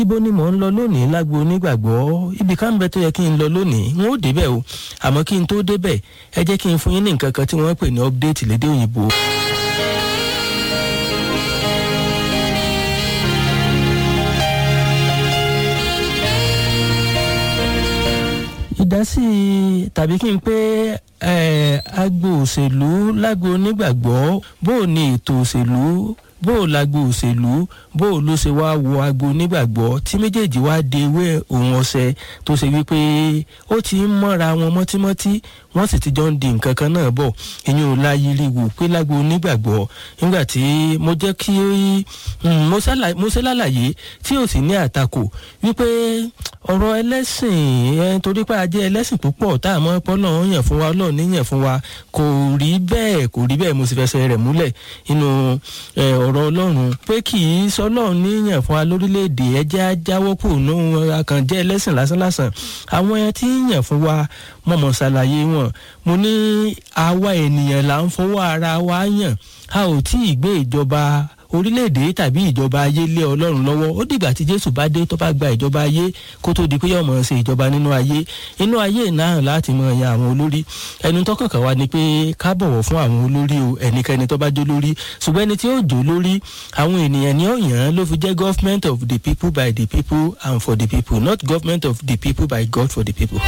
ibo ni mò ń lọ lónìí lágbo onígbàgbọ́ ibi ká ń bẹ tó yẹ kí n lọ lónìí n ó débẹ̀ o àmọ́ kí n tó débẹ̀ ẹ jẹ́ kí n fún yín ní nǹkan kan tí wọ́n pè ní update lédè òyìnbó. ìdásí tàbí kí n pé agbo òṣèlú lágbo onígbàgbọ́ bó o ní ètò òṣèlú bó o lágbo òṣèlú bó o ló ṣe wá wo agbo onígbàgbọ́ tí méjèèjì wá de ewé òun ọ̀sẹ̀ tó ṣe wípé ó ti ń mọ́ra wọn mọ́tímọ́tí wọ́n sì ti jọ ń di nǹkan kan náà bọ̀ ìyẹn ò láyé rí wò pé lágbo onígbàgbọ́ nígbà tí mo jẹ́ kí mo ṣe lálàyé tí ò sì ní àtakò wípé ọ̀rọ̀ ẹlẹ́sìn ẹ torí pé a jẹ́ ẹlẹ́sìn púpọ̀ tá a mọ̀ pọ́ náà yàn fún wa ọlọ́run ní yàn fún wa kò rí bẹ́ẹ̀ kò rí bẹ́ẹ̀ mo sì fẹsẹ̀ rẹ̀ múlẹ̀ nínú ọ̀rọ̀ ọlọ́run pé kì í sọlọ́run ní yàn fún wa lórílẹ̀‐èdè ẹjẹ́ ajáwọ́ kù nù akànjẹ́ ẹlẹ́sìn lásánlásán àwọn ẹ tí ń yàn fún wa mọ̀mọ́ ṣàlàyé wọn mo ní àwa ènìyàn là ń fọwọ́ ara wa yàn a ò tí ì gbé ìjọba orílẹ̀-èdè tàbí ìjọba ayé lé ọlọ́run lọ́wọ́ ó dìgbà tí jésù bá dé tó bá gba ìjọba ayé kó tó di pé yóò mọ̀ ṣe ìjọba nínú ayé inú ayé náà láti mọ ẹ̀yà àwọn olórí ẹnu tó kàkà wá ni pé ká bọ̀wọ̀ fún àwọn olórí o ẹnikẹ́ni tó bá jó lórí ṣùgbọ́n ẹni tí ó jó lórí àwọn ènìyàn ni ó yàn án ló fi jẹ́ government of the people by the people and for the people not government of the people by God for the people.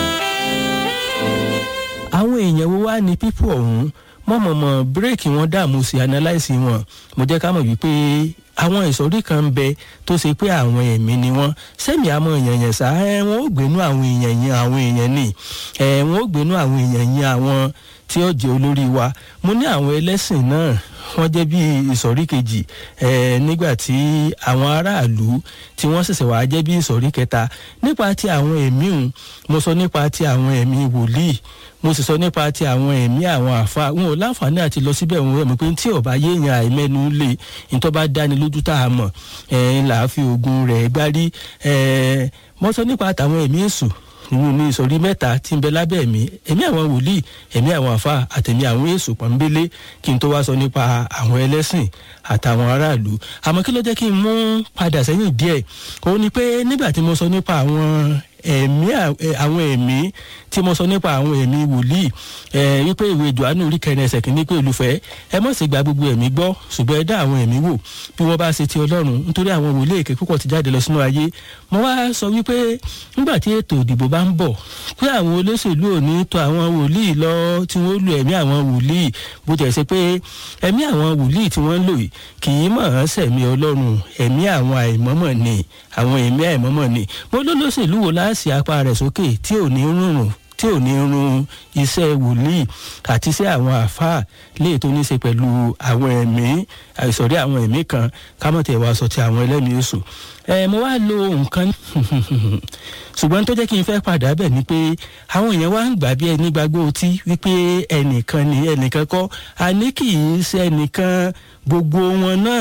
àwọn èèyàn wo wá ní people ọ̀hún mọ̀mọ̀mọ̀ bírèkì wọn dààmú sí analyse wọn mo jẹ́ ká mọ̀ wípé àwọn ìsọ̀rí kan ń bẹ tó ṣe pé àwọn ẹ̀mí ni wọ́n sẹ́mi àmọ́ èèyàn yẹn sá ẹ̀ wọ́n ó gbénú àwọn èèyàn yẹn àwọn èèyàn ni ẹ̀ wọ́n ó gbénú àwọn èèyàn yẹn àwọn tí ó jẹ́ olórí wa mo ní àwọn ẹlẹ́sìn náà wọ́n jẹ́ bí ìsọ̀rí kejì ẹ̀ nígbà tí àwọn aráàlú tí wọ́n ṣẹ̀ṣẹ̀ wá jẹ́ bí ìsọ̀rí kẹta nípa ti àwọn ẹ̀mí òun mo sọ nípa ti àwọn ẹ̀mí wòlíì mo sì sọ nípa ti àwọn ẹ̀mí àwọn àfa wọn ò láǹfààní àti lọ síbẹ̀ wọn mọ̀ pé tí ọba yéèyàn àìmẹ́nu lè nítorí bá dáni lójú tá a mọ̀ ẹ̀ là á fi oògùn rẹ̀ gbárí ẹ̀ mo sọ nípa àtàwọn ẹ̀mí èṣù ìyún ní ìsọ̀rí mẹ́ta tí ń bẹ lábẹ́ ẹ̀mí ẹ̀mí àwọn wòlíì ẹ̀mí àwọn àfa àtẹ̀mí àwọn èṣù pọ̀nbélé kí n tó wá sọ nípa àwọn ẹlẹ́sìn àtàwọn aráàlú àmọ́ kí ló jẹ́ kí n mú padà sẹ́yìn díẹ̀ òun ni pé nígbà tí mo sọ nípa àwọn ẹ̀mí àwọn ẹ̀mí tí mo sọ nípa àwọn ẹ̀mí wòlíì ẹ̀ wípé ìwé johannu orí kẹrin ẹsẹ̀ kìíní pé olùfẹ́ ẹ mọ̀ sí gba gbogbo ẹ̀mí gbọ́ ṣùgbọ́n ẹ dá àwọn ẹ̀mí wò bí wọ́n bá ṣe ti ọlọ́run nítorí àwọn wòlíì èké púpọ̀ ti jáde lọ sínú ayé mo wá sọ wípé nígbà tí ètò ìdìbò bá ń bọ̀ pé àwọn olóṣèlú ò ní tọ̀ àwọn wòlíì lọ tí wọ́n lu ẹ̀mí àwọn wòlíì bó jẹ́ ṣe pé ẹ̀mí àwọn wòlíì tí wọ́n ń lò yìí kì í mọ̀ ọ́n sẹ̀mí ọlọ́run ẹ̀mí àwọn àìmọ́mọ̀ ni àwọn ẹ̀mí àìmọ́mọ̀ ni mo lólóṣèlú wo láàṣì apá rẹ̀ sókè tí ò ní rúnrún tí ò ní run iṣẹ́ wòlíì àti iṣẹ́ àwọn àáfàá léè tó ní í ṣe pẹ̀lú àwọn ẹ̀mí àìsọ̀rí àwọn ẹ̀mí kan kámọ̀tẹ̀ wá sọ ti àwọn ẹlẹ́mìí èṣù ẹ mo wá lo nǹkan ṣùgbọ́n tó jẹ́ kí n fẹ́ padà bẹ̀ ni pé àwọn èèyàn wá ń gbà bí ẹni gbàgbọ́ ọtí wípé ẹnìkan ni ẹnìkan kọ́ àní kì í ṣe ẹnìkan gbogbo wọn náà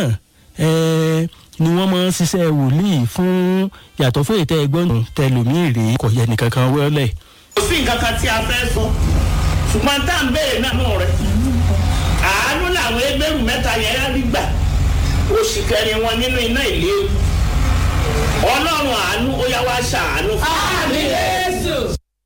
ni wọ́n máa ń ṣiṣẹ́ wòlíì fún yàtọ̀ fún ètò ẹgbọ́n tẹlòmíì rèé kò yẹ nìkan kan wọlé kò sí nǹkan kan tí a fẹ́ sọ ṣùgbọ́n tá à ń béèrè náà mọ̀ rẹ̀ àánú làwọn ẹgbẹ́rún mẹ́ta yẹn rí gbà oṣù kẹrin wọn nínú iná ìlé ọlọ́run àánú ó yá wá ṣàánú fún Àmì Jésù.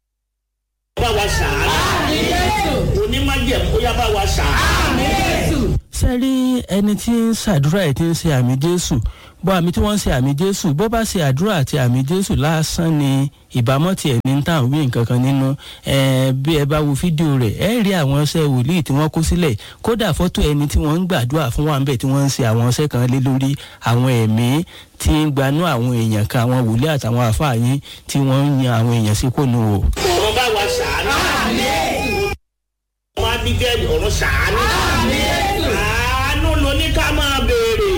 bá wa ṣàánú Àmì Jésù. onímájẹ̀mú ó yá bá wa ṣàánú. Àmì Jésù. sẹ́rí ẹni tí ń ṣàdúrà ẹ̀ tí ń ṣe àmì jésù bọ́ àmì tí wọ́n ń ṣe àmì jésù bó bá ṣe àdúrà àti àmì jésù lásán ni ìbámọ́ tiẹ̀ ní tàn wí nǹkan kan nínú ẹ̀ bí ẹ bá wo fídíò rẹ̀ ẹ rí àwọn ọṣẹ wòlíì tí wọ́n kó sílẹ̀ kódà fọ́tò ẹni tí wọ́n ń gbàdúrà fún wa ń bẹ̀ tí wọ́n ń ṣe àwọn ọṣẹ kan lé lórí àwọn ẹ̀mí tí ń gbanú àwọn èèyàn kan àwọn wòlíì àtàwọn àfáà yín tí wọ́n ń yan àwọn èèyàn sí kònú o. ọ̀run bá wa ṣàánú. ọmọ abigail ọ̀run ṣàánú. àánú lóní ká máa béèrè.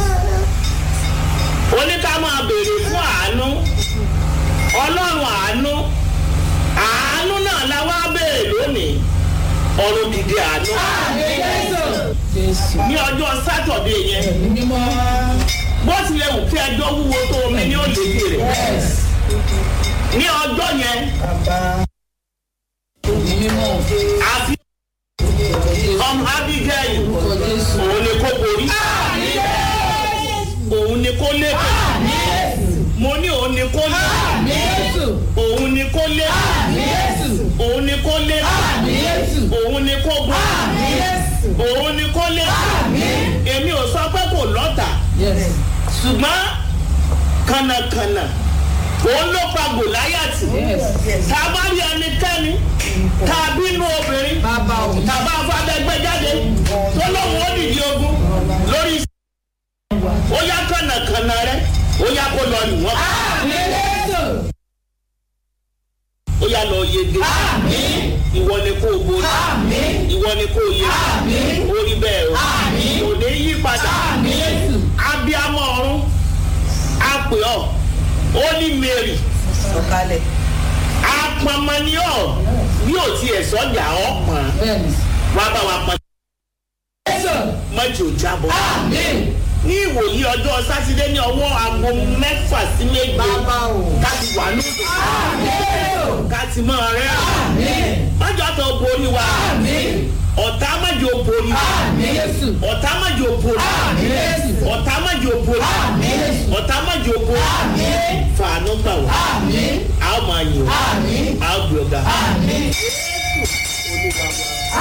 oní ká máa béèrè fún àánú. ọlọ́run àánú. àánú náà la wá béèrè lónìí. ọ̀run dìde àánú. Àmì Jésù. Jésù. ní ọjọ́ sátọ̀dé yẹn Ẹ̀mí mímọ́. bó tilẹ̀ wù kí ẹjọ́ wúwo tó omi ní òde rẹ̀. Yes. ní ọjọ́ yẹn Ẹ̀mí mímọ́. àfi ọmọ abigail Orúkọ Jésù. òun ni kó borí. òun ni kó lékè. ṣùgbọ́n kànnàkànnà òun ló pa gòláyàtì Yes. tá a bá rí ẹnikẹ́ni tá a bínú obìnrin Bàbá o. tá a bá fàdẹ́gbẹ́ jáde tó lóun ó dìde ogun lórí iṣẹ́ ó yá kànnàkànnà rẹ ó yá kó lọ nù wọ́n Jésù. ó yá lọ yege ìwọ ni kó o borí ìwọ ni kó o yege orí bẹ́ẹ̀ o kò ní yí padà Jésù. abiyamọ ọ̀run a pè ọ́ ó ní mary sọ̀kalẹ̀. apọnmọni ọ bí o tiẹ̀ sọ́jà ọ̀ pọ̀n Bẹ́ẹ̀ni. wá bá wa pọ̀n Jésù. mọ́jì ò jábọ̀. Àmín. ní ìwòyí ọjọ́ sátidé ní ọwọ́ aago mẹ́fà sí méje bàbá o. ká ti wà lóde Jésù. ká ti mọ rẹ Àmín. mọ́jọ́ tó borí wa Àmín. ọ̀tá mọ́jọ́ borí wa Àmín. Jésù. ọ̀tá mọ́jọ́ borí Àmín. Jésù. ọ̀tá mọ́jọ́ borí Àmín. ọ̀tá mọ́jọ́ borí Àmín. fàánú gbà wá Àmín. a ó máa yìn wá Àmín. a ó gbé ọ̀gá. Àmín. Olúwa wa.